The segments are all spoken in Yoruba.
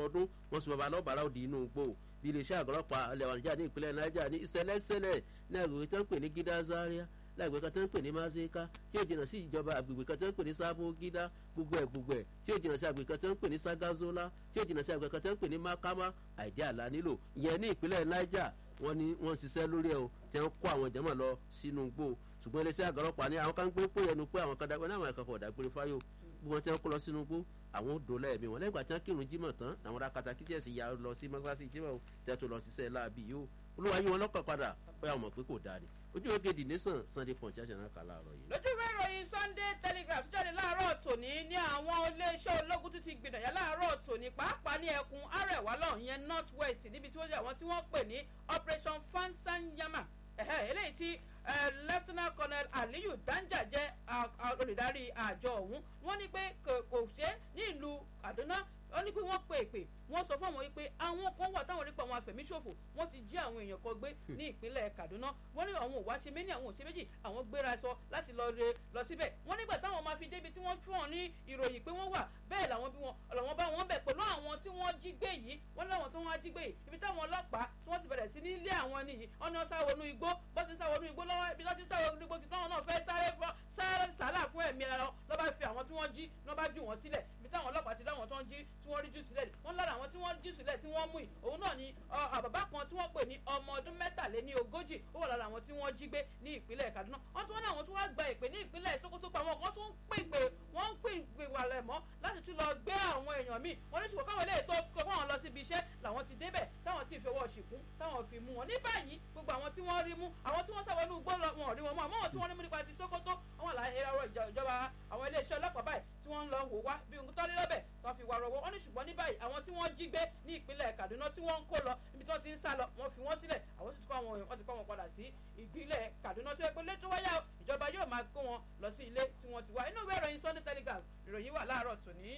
ọdún wọ́n sọ bàbá lọ́bàárà òdì inú igbó bí iléeṣẹ́ àgọ́lọ́pàá ilẹ̀ wàníjà ní ìpínlẹ̀ niger ní ìṣẹ̀lẹ̀ṣẹlẹ̀ ní agbègbè tó ń pè ní gídá zaria lágbègbè kan tó ń pè ní mazeka tí ó jìnnà sí ìjọba agbègbè kan tó ń pè ní sábó gídá gbogbo ẹ̀ gbogbo ẹ̀ tí ó jìnnà sí agbègbè kan tó ń pè ní sagazola tí ó jìnnà sí agbègbè kan tó ń pè ní makama àìdí àlá nílò ìyẹn ní ìpínlẹ̀ niger wọ́n ní wọ́n ń ṣiṣẹ́ lórí ẹ̀ o tí wọ́n kó àwọn jẹ́mọ̀ lọ sínú igbó ṣùgbọ́n iléeṣẹ́ àgọ́lọ́pàá ní àwọn kan gbé pé ẹnu pé àwọn kan dágbé náà àwọn ẹ̀kọ́ fọ̀dà gbére fáyò bí wọ́n ti ń kó lọ sínú igbó àwọn ò dòlẹ́ ẹ̀mí wọn lẹ́gbàá tí wọ́n kírun jímọ̀ tán àwọn rakata kíjẹ̀sì ya lọ sí mọ́sáàsì jímọ̀ tẹ́ tó lọ ṣiṣẹ́ láàbì yìí o olúwa yí wọn lọ́kàn padà pé àwọn mọ̀ pé kò dáa ni ojú oge dì nation sunday punch àṣẹ náà kà láàárọ̀ yìí. lójú ìwé ìròyìn sunday telegraph tó jáde láàárọ̀ tòní ní àwọn iléeṣẹ́ ológun tó ti gbìdànjá láàárọ̀ tòní pàápàá ní ẹkùn arẹwà lọ́hùn yẹn north west níbi tí wọ́n jẹ́ àwọn tí wọ́n pè ní operation fansanyama eléyìí tí lieutenant colonel aliyu danja jẹ́ olùdarí àjọ ọ̀hún wọ́n ní pé kò ṣe ní ìlú kaduna ó ní pé wọ́n pe èpè wọ́n sọ fún àwọn yìí pé àwọn kan wà táwọn nípa àwọn afẹ̀míṣòfò wọ́n ti jí àwọn èèyàn kan gbé ní ìpínlẹ̀ kaduna wọ́n ní àwọn òwá ṣe méjì àwọn òṣè méjì àwọn gbéra sọ láti lọ re lọ síbẹ̀ wọ́n nígbà táwọn máa fi débi tí wọ́n tú wọn ní ìròyìn pé wọ́n wà bẹ́ẹ̀ làwọn bí wọn làwọn bá wọn bẹ̀ pẹ̀lú àwọn tí wọ́n jí gbé yìí wọ́n láwọn tó wọ́n jí gbé yìí ibi táwọn ọlọ́pàá tí wọ́n ti bẹ̀rẹ̀ sí ní ilé àwọn nìyí wọ́n ní wọ́n sá wọnú igbó bọ́ ti sá wọnú igbó lọ́wọ́ ibi tó ti sá wọnú igbó kí táwọn náà fẹ́ sáré fọ́ sáré sálà fún ẹ̀mí ara lọ́ bá fi àwọn tí wọ́n jí lọ́ bá jù wọ́n sílẹ̀ ibi táwọn ọlọ́pàá ti láwọn tó ń jí tí wọ́n rí jù sílẹ̀ wọ́n lára àwọn tí wọ́n jí sílẹ̀ tí wọ́n mú yìí òun náà ni bàbá kan tí wọ́n pè ní ọmọ ọdún mẹ́tàléní ogójì ó wà lára àwọn tí wọ́n jí gbé ní ìpínlẹ̀ kaduna wọ́n tún wọ́n ní àwọn tí wọ́n gba ìpè ní ìpínlẹ̀ sokoto pa àwọn kan tún pè pé wọ́n ń pè pè wà lẹ̀ mọ́ láti tún lọ gbé àwọn èèyàn míì wọ́n ní ṣùgbọ́n káwọn ilé ètò kọ́ wọn lọ síbi iṣẹ́ làwọn ti débẹ̀ táwọn ti fi ọwọ́ ṣìkún táwọn fi mú wọn ní báyìí gbogbo àwọn tí wọ́n rí mú àwọn tí wọ́n sábà ní ugbó lọ wọn ò rí wọn mú àmọ́ àwọn tí wọ́n rí mú nípa ti sokoto àwọn àlàyé ẹ̀rọ ìjọba àwọn iléeṣẹ́ ọlọ́pàá báyìí tí wọ́n ń lọ wò wá bí ohun tó rí lọ́bẹ̀ tó fi wà rọwọ́ wọ́n ní ṣùgbọ́n ní báyìí àwọn tí wọ́n jí gbé ní ìpínlẹ̀ kaduna tí wọ́n ń kó lọ níbi tí wọ́n ti ń sá lọ wọ́n fi wọ́n sílẹ̀ àwọn sì ti kọ́ àwọn wọ́n ti kọ́ wọn padà sí ìpínlẹ̀ kaduna tó yẹ pé létò wáyà ìjọba yóò máa kó wọn lọ sí ilé tí wọ́n ti wá inú ìwé ìròyìn sunday telegraph ìròyìn wà láàárọ̀ tòní.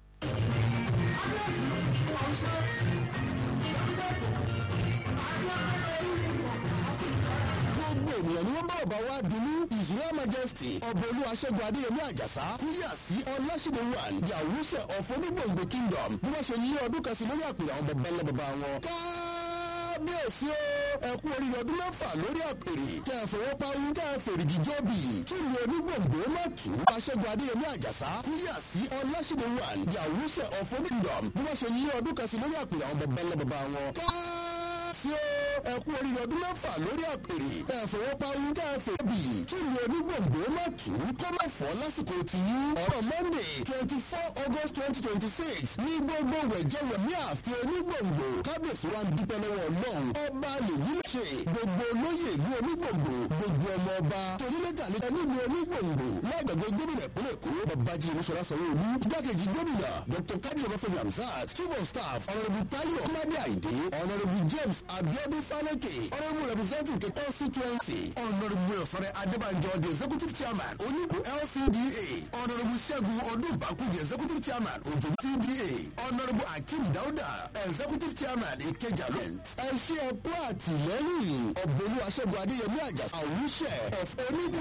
gbogbo ènìyàn ni wọ́n bá ọba wa dunú israel majesty ọba olú aṣẹ́gun adéyẹmí àjàsá kúyà sí ọlásìdéwàn yàwùsẹ̀ ọ̀fọ̀ onígbòǹgbò kingdom bí wọ́n ṣe ní ọdún kan sí lórí àpèrè àwọn bàbá ńlá bàbá wọn. kábíyèsí o ẹkú oríire ọdún mẹ́fà lórí àpèrè kẹ́ ẹ fowó pawú kẹ́ ẹ fèrègì jọ́bì kí ni onígbòǹgbò má tù aṣẹ́gun adéyẹmí àjàsá kúyà sí ọlásìdéwàn yàwùsẹ̀ ọ̀fọ̀ kingdom bí wọ́n ṣe ní ọdún kan sí lórí àpèrè àwọn bàbá ńlá bàbá wọn. kábíyèsí o ẹkú oríire ọdún mẹ́fà lórí àpèrè ẹ fowópamọ́ ká ẹ fò bì kí ni onígbòǹgbò má tù ú kó má fọ́ lásìkò tí ọ̀rọ̀ monday twenty four august twenty twenty six ní gbogbo wẹ̀jẹ̀wẹ̀ ní ààfin onígbòǹgbò kábíyèsí wa ń dúpẹ́ lọ́wọ́ ọlọ́run ọba lèyí lè ṣe gbogbo olóyè ìlú onígbòǹgbò gbogbo ọmọ ọba torílẹ̀tà ní nílùú onígbòǹgbò lágbàgbé gómìnà ìpínlẹ̀ èkó babájí olúṣọlá sanwó-olú igbákejì gómìnà dr kadi ọbáfẹ́mi hamzat chief of staff honourable tayo ọmọdé àyìndé honourable james abiodun faleke honourable representative ke constituency honourable ọ̀fọ̀rẹ́ adébànjọ the executive chairman onígbò lcda honourable ṣẹ́gun ọdúnbàkú the executive chairman òjò cda honourable akeem dauda executive chairman ìkẹjà lent ẹ ṣe ẹkú àtìlẹ́yìn ọ̀bọ̀lú aṣẹ́gun adéyẹmí àjàsà àwùṣẹ of onígbò